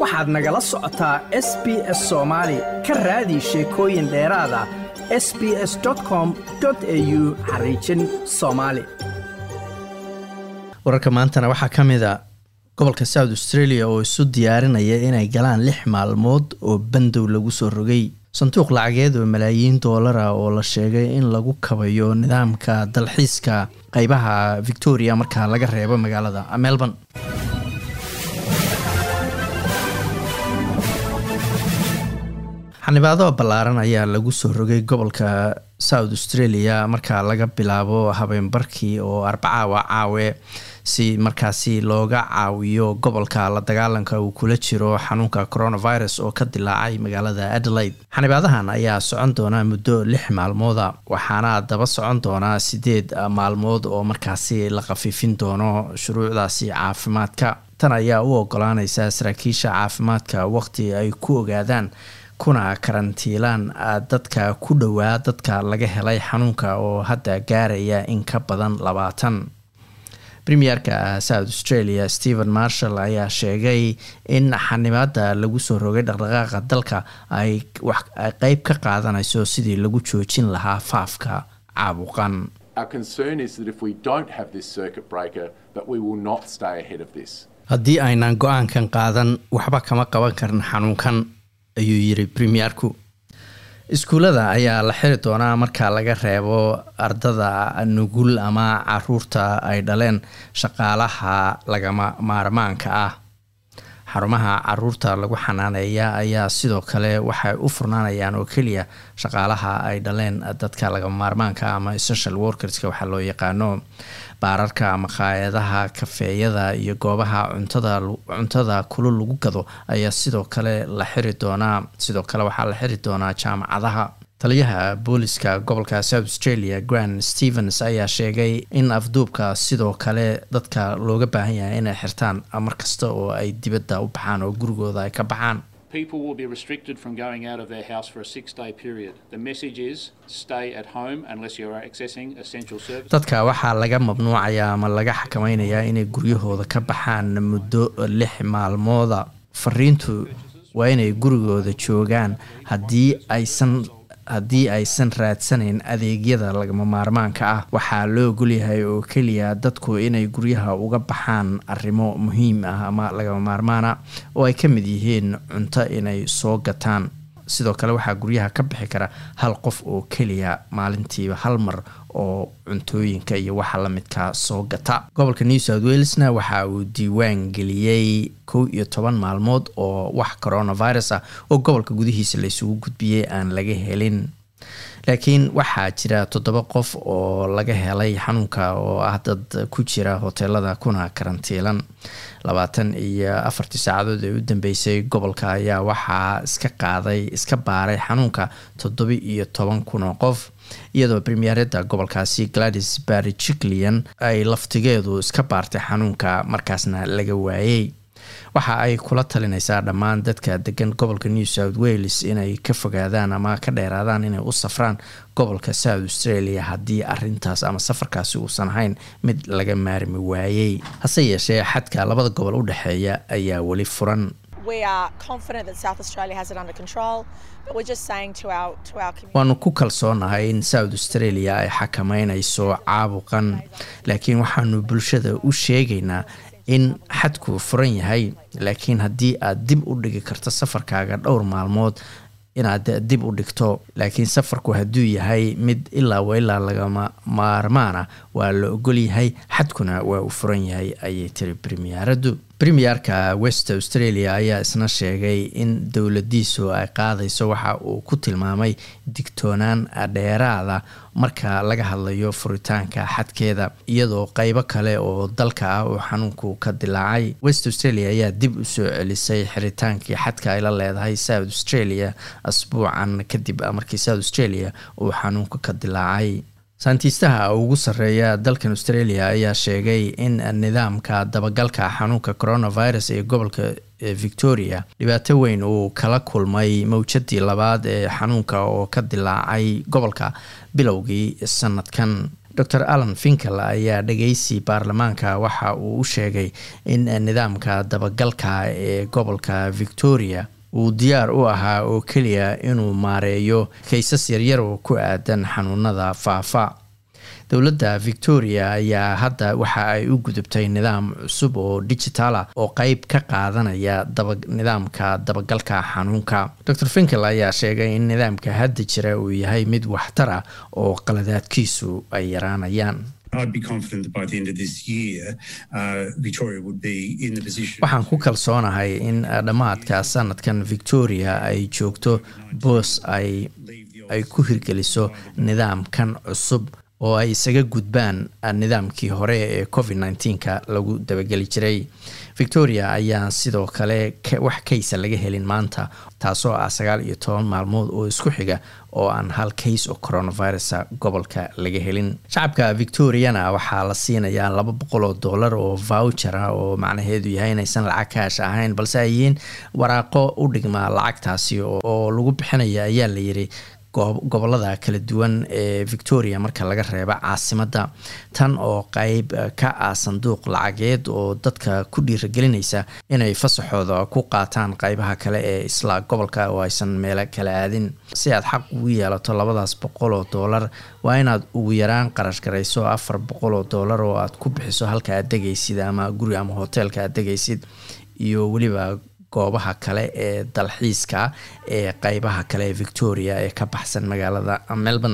waxaad nagala socotaa s b s soomaali ka raadi sheekooyin dheeraada s b s com au xariijin soomaali wararka maantana waxaa ka mid a gobolka south australia oo isu diyaarinaya inay galaan lix maalmood oo bandow lagu soo rogay sanduuq lacageed oo malaayiin doolara oo la sheegay in lagu kabayo nidaamka dalxiiska qeybaha victoria marka laga reebo magaalada melbourne xanibaado ballaaran ayaa lagu soo rogay gobolka south australia marka laga bilaabo habeenbarkii oo arbacaawa caawe si markaasi looga caawiyo gobolka la dagaalanka uu kula jiro xanuunka coronavirus oo ka dilaacay magaalada adelaide xanibaadahan ayaa socon doona muddo lix maalmooda waxaana daba socon doonaa sideed maalmood oo markaasi la khafiifin doono shuruucdaasi caafimaadka tan ayaa u ogolaaneysa saraakiisha caafimaadka waqti ay ku ogaadaan kuna karantiilaan dadka ku dhowaa dadka laga helay xanuunka oo hadda gaaraya in ka badan labaatan premierka south australia stephen marshall ayaa sheegay in xanibaada lagu soo rogay dhaqdhaqaaqa dalka ay qeyb ka qaadanayso sidii lagu joojin lahaa faafka caabuqan haddii aynaan go-aankan qaadan waxba kama qaban karin xanuunkan ayuu yiri premierku iskuullada ayaa la xiri doonaa marka laga reebo ardada nugul ama caruurta ay dhaleen shaqaalaha lagama maarmaanka ah xarumaha caruurta lagu xanaaneeya ayaa sidoo kale waxay u furnaanayaan oo keliya shaqaalaha ay dhaleen dadka lagama maarmaanka ama essential workerska waxaa loo yaqaano baararka maqaayadaha kafeeyada iyo goobaha cuntada cuntada kulul lagu gado ayaa sidoo kale la xiri doonaa sidoo kale waxaa la xiri doonaa jaamacadaha taliyaha booliska gobolka south australia grand stevens ayaa sheegay in afduubka sidoo kale dadka looga baahan yahay inay xirtaan markasta oo ay dibadda u baxaan oo gurigooda ay ka baxaan People will be restricted from going out of their house for a six day period. The message is stay at home unless you are accessing essential services. dadka waxaa laga mamnuucayaa ama laga xakameynayaa inay guryahooda ka baxaan muddo lix maalmooda fariintu waa inay gurigooda joogaan haddii aysan haddii aysan raadsanayn adeegyada lagama maarmaanka ah waxaa loo ogolyahay oo keliya dadku inay guryaha uga baxaan arrimo muhiim ah ama lagama maarmaana oo ay ka mid yihiin cunto inay soo gataan sidoo kale waxaa guryaha ka bixi kara hal qof oo keliya maalintiiba hal mar oo cuntooyinka iyo waxa lamidka soo gata gobolka new south walesna waxa uu diiwaan geliyey kow iyo toban maalmood oo wax coronavirus ah oo gobolka gudihiisa laysugu gudbiyey aan laga helin laakiin waxaa jira toddoba qof oo laga helay xanuunka oo ah dad ku jira hoteelada kuna karantiilan labaatan iyo afartii saacadood ee u dambeysay gobolka ayaa waxaa iska qaaday iska baaray xanuunka toddoba iyo toban kun oo qof iyadoo premierada gobolkaasi gladys barry jiclian ay laftigeedu iska baartay xanuunka markaasna laga waayey waxa ay kula talinaysaa dhammaan dadka degan gobolka new south wales inay ka fogaadaan ama ka dheeraadaan inay u safraan gobolka south australia haddii arintaas ama safarkaasi uusan ahayn mid laga maarmi waayey hase yeeshee xadka labada gobol u dhexeeya ayaa weli furan waanu ku kalsoonahay in south australia ay xakameynayso caabuqan laakiin waxaanu bulshada u sheegaynaa in xadku furan yahay laakiin haddii aad dib u dhigi karto safarkaaga dhowr maalmood inaad dib u dhigto laakiin safarku hadduu yahay mid ilaa wa ilaa lagama maarmaana waa la ogolyahay xadkuna waa uu furan yahay ayay tiri premieradu premierka west australia ayaa isna sheegay in dowladiisu ay qaadayso waxa uu ku tilmaamay digtoonaan dheeraada marka laga hadlayo furitaanka xadkeeda iyadoo qeybo kale oo dalka ah oo xanuunku ka dilaacay west australia ayaa dib u soo celisay xiritaankii xadka ay la leedahay south australia asbuucan kadib markii south australia uu xanuunka ka dilaacay sayntiistaha ugu sarreeya dalkan australia ayaa sheegay in nidaamka dabagalka xanuunka coronavirus ee gobolka victoria dhibaato weyn uu kala kulmay mawjadii labaad ee xanuunka oo ka dilaacay gobolka bilowgii sanadkan dor allan finkel ayaa dhageysi baarlamaanka waxa uu u sheegay in nidaamka dabagalka ee gobolka victoria uu diyaar u ahaa oo keliya inuu maareeyo kaysas yaryar oo ku aadan xanuunada faafa dowladda victoria ayaa hadda waxa ay u gudubtay nidaam cusub oo digital ah oo qeyb ka qaadanaya nidaamka dabagalka xanuunka dor finkel ayaa sheegay in nidaamka hadda jira uu yahay mid waxtar ah oo qaladaadkiisu ay yaraanayaan waxaan ku kalsoonahay in dhammaadka sanadkan victoria ay joogto boos ay ku hirgeliso nidaamkan cusub oo ay isaga gudbaan nidaamkii hore ee covid nneteen-ka lagu dabageli jiray victoria ayaa sidoo kale wax kaysa laga helin maanta taasoo ah sagaal iyo toban maalmood oo isku xiga oo aan hal kays oo coronavirusa gobolka laga helin shacabka victoriana waxaa la siinayaa laba boqol oo dollar oo voucher ah oo macnaheedu yahay inaysan lacag kaash ahayn balse ay yihiin waraaqo u dhigmaa lacagtaasi oo lagu bixinaya ayaa layiri gobolada kala duwan ee victoria marka laga reeba caasimadda tan oo qeyb ka ah sanduuq lacageed oo dadka ku dhiiragelinaysa inay fasaxooda ku qaataan qeybaha kale ee isla gobolka oo aysan meelo kala aadin si aad xaq ugu yeelato labadaas boqol oo dollar waa inaad ugu yaraan qarash garayso afar boqol oo dollar oo aad ku bixiso halka aad degaysid ama guri ama hoteelka aad degaysid iyo weliba goobaha kale ee dalxiiska ee qeybaha kale ee victoria ee ka baxsan magaalada melbourne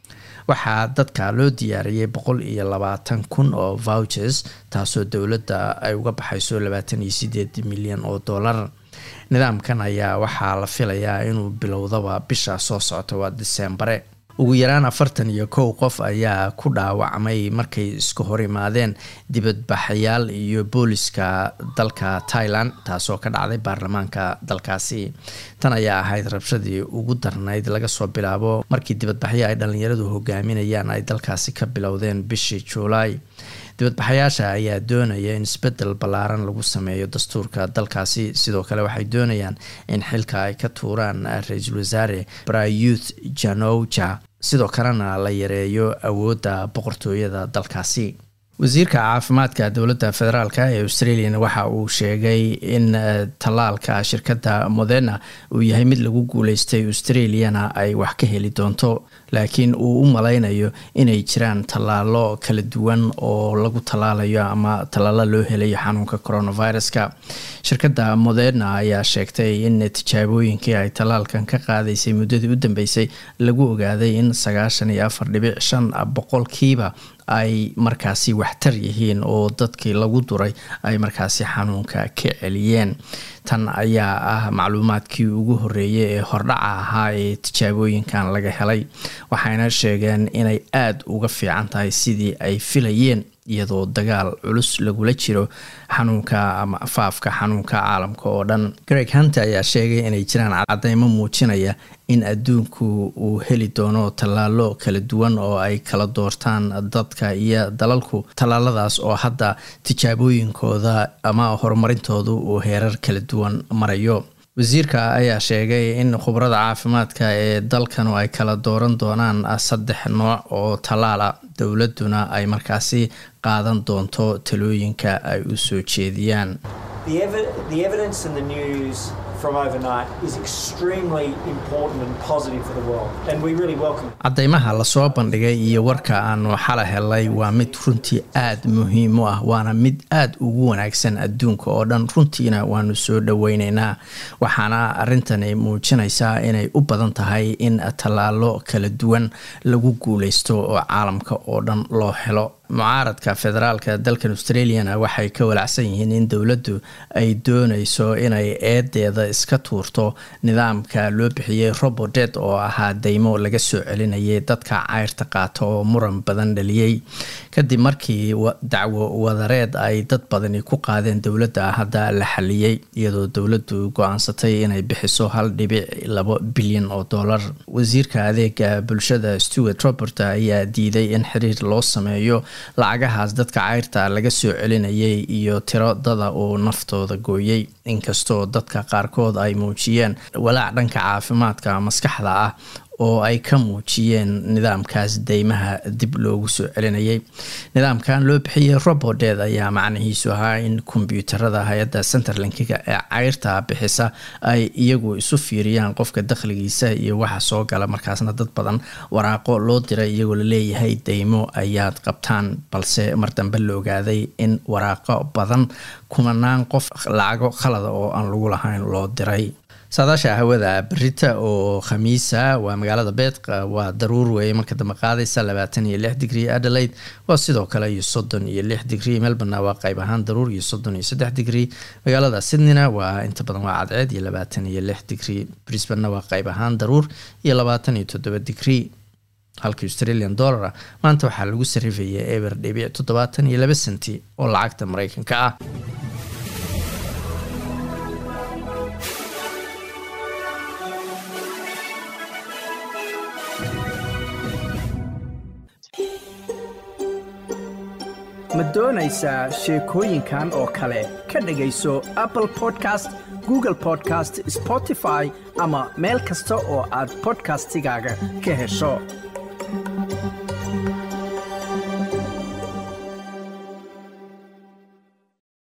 waxaa dadka loo diyaariyey boqol iyo labaatan kun oo vouchers taasoo dowladda ay uga baxayso labaatan iyo sideed milyan oo dollar nidaamkan ayaa waxaa la filayaa inuu bilowdaba bisha soo socota waa diseembare ugu yaraan afartan iyo kow qof ayaa ku dhaawacmay markay isku hor imaadeen dibadbaxayaal iyo booliska dalka thailand taasoo ka dhacday baarlamaanka dalkaasi tan ayaa ahayd rabshadii ugu darnayd laga soo bilaabo markii dibadbaxyo ay dhalinyaradu hogaaminayaan ay dalkaasi ka bilowdeen bishii juulaay dibadbaxayaasha ayaa doonaya in isbedel ballaaran lagu sameeyo dastuurka dalkaasi sidoo kale waxay doonayaan in xilka ay ka tuuraan ra-iisul wasaare brayuth janouja sidoo kalena la yareeyo awoodda boqortooyada dalkaasi wasiirka caafimaadka dowladda federaalk ee australian waxa uu sheegay in tallaalka shirkadda moderna uu yahay mid lagu guuleystay australiana ay wax ka heli doonto laakiin uu u malaynayo inay jiraan tallaalo kala duwan oo lagu tallaalayo ama tallaalo loo helayo xanuunka coronaviruska shirkadda moderna ayaa sheegtay in tijaabooyinkii ay tallaalkan ka qaadaysay muddadii u dambeysay lagu ogaaday in sagaashan iyo afar dhibic shan boqolkiiba ay markaasi waxtar yihiin oo dadkii lagu duray ay markaasi xanuunka ka celiyeen tan ayaa ah macluumaadkii ugu horeeyay ee hordhaca ahaa ee tijaabooyinkan laga helay waxayna sheegeen inay aada uga fiican tahay sidii ay filayeen iyadoo dagaal culus lagula jiro xanuunka ama faafka xanuunka caalamka oo dhan greg hunter ayaa sheegay inay jiraan cadeymo muujinaya in adduunku uu heli doono tallaalo kala duwan oo ay kala doortaan dadka iyo dalalku tallaaladaas oo hadda tijaabooyinkooda ama horumarintoodu uu heerar kala duwan marayo wasiirka ayaa sheegay in khubarada caafimaadka ee dalkanu ay kala dooran doonaan saddex nooc oo tallaala dowladuna ay markaasi qaadan doonto talooyinka ay u soo jeediyaan cadeymaha lasoo bandhigay iyo warka aanu xala helay waa mid runtii aada muhiim u ah waana mid aada ugu wanaagsan adduunka oo dhan runtiina waanu soo dhoweyneynaa waxaana arintani muujinaysaa inay u badan tahay in tallaalo kala duwan lagu guuleysto oo caalamka oo dhan loo helo mucaaradka federaalka dalkan australiana waxay ka walacsan yihiin in dowladdu ay dooneyso inay eedeeda iska tuurto nidaamka loo bixiyey robodet oo ahaa deymo laga soo celinayay dadka cayrta qaata oo muran badan dhaliyey kadib markii dacwo wadareed ay dad badani ku qaadeen dowladda hadda la xaliyey iyadoo dowladdu go-aansatay inay bixiso hal dhibic labo bilyan oo dollar wasiirka adeega bulshada stewart robert ayaa diiday in xiriir loo sameeyo lacagahaas dadka cayrta laga soo celinayay iyo tiro dada uu naftooda gooyey inkastoo dadka qaarkood ay muujiyeen walaac dhanka caafimaadka maskaxda ah oo ay ka muujiyeen nidaamkaas deymaha dib loogu soo celinayay nidaamkan loo bixiyey robodeed ayaa macnihiisu ahaa in kombyuutarada hay-adda centerlinkiga ee cayrta bixisa ay iyagu isu fiiriyaan qofka dakhligiisa iyo waxa soo gala markaasna dad badan waraaqo loo diray iyagoo laleeyahay deymo ayaad qabtaan balse mar dambe la ogaaday in waraaqo badan kumanaan qof lacago khalada oo aan lagu lahayn loo diray saadaasha hawada berita oo khamiisa waa magaalada beedqa waa daruur weeye marka dambe qaadaysa labaatan iyo lix digrie adelaide waa sidoo kale iyo soddon iyo lix digrie melborna waa qayb ahaan daruur iyo soddon iyo saddex digrie magaalada sydneyna waa inta badan waa cadceed iyo labaatan iyo lix digrie brisbanna waa qayb ahaan daruur iyo labaatan iyo toddoba digrie halka australian dollara maanta waxaa lagu sarifaya eber dhibic toddobaatan iyo laba senti oo lacagta mareykanka ah ma doonaysaa sheekooyinkan oo kale ka dhegayso apple podcast google podcast spotify ama meel kasta oo aad podcastigaaga ka hesho